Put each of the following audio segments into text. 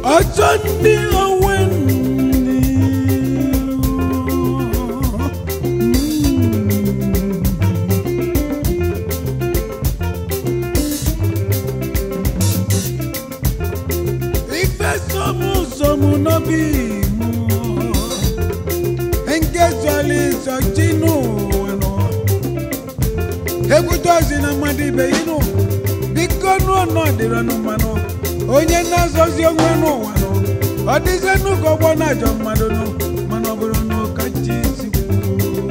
ọjọ́ ndị onwe ndị ife somu somu n'obi mụ nke zọli zọchi n'ụwa nọ ekwute ozi na mmadụ ibe inu biko nụọ nọ dịrị nụ mmanụ onye na-azọzi onwe n'ụwa nọ ọ dịzie n'ụka ọgbọ na-ajọ mmadụ nụ mana ọ bụrụ na ụka chi si kwuo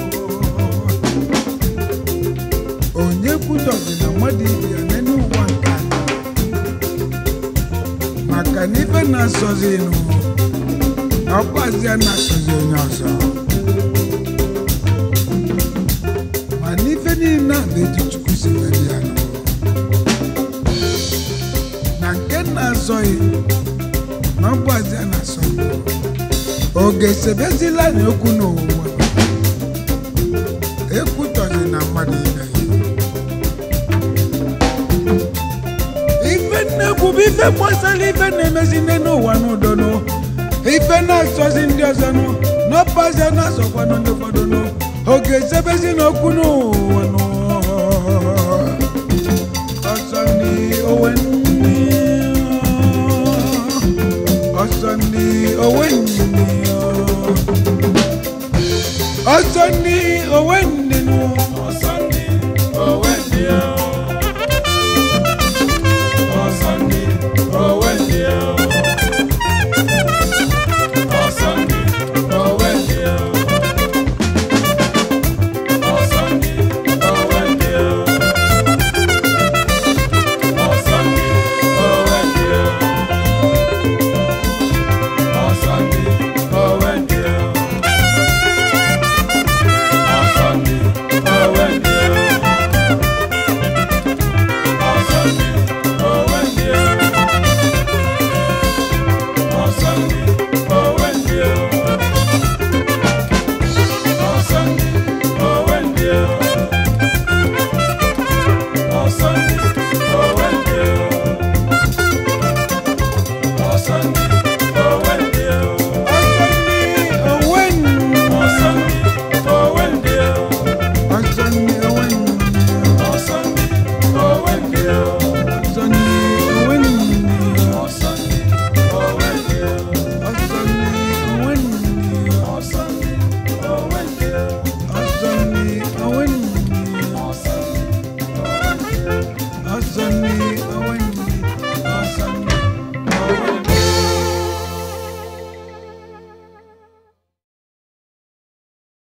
onye kwutọzi na mmadụ ibe ya n'elu ụwa nke a maka na ife na-asọzi nụ ọkwazịa na-asọzi onye ọzọ ma n'ife niile a bụ etu chukwu si mere ya nụ na nke na-azọghị na ọgbazịa na-asọ oge sebezila na okwu n'ụwa ekwutọzi na mmadụ ibe ya ife nnekwu bụ ife gbasara ife na-emezi nne n'ụwa n'udo nụ ife na-asọzi ndị ọzọ nụ n'ọpazia na-asọkwanụ ndị ụfọdụ nụ oge ezebezi n'okwu n'ụwa nụ ọzọ ndị owe ndị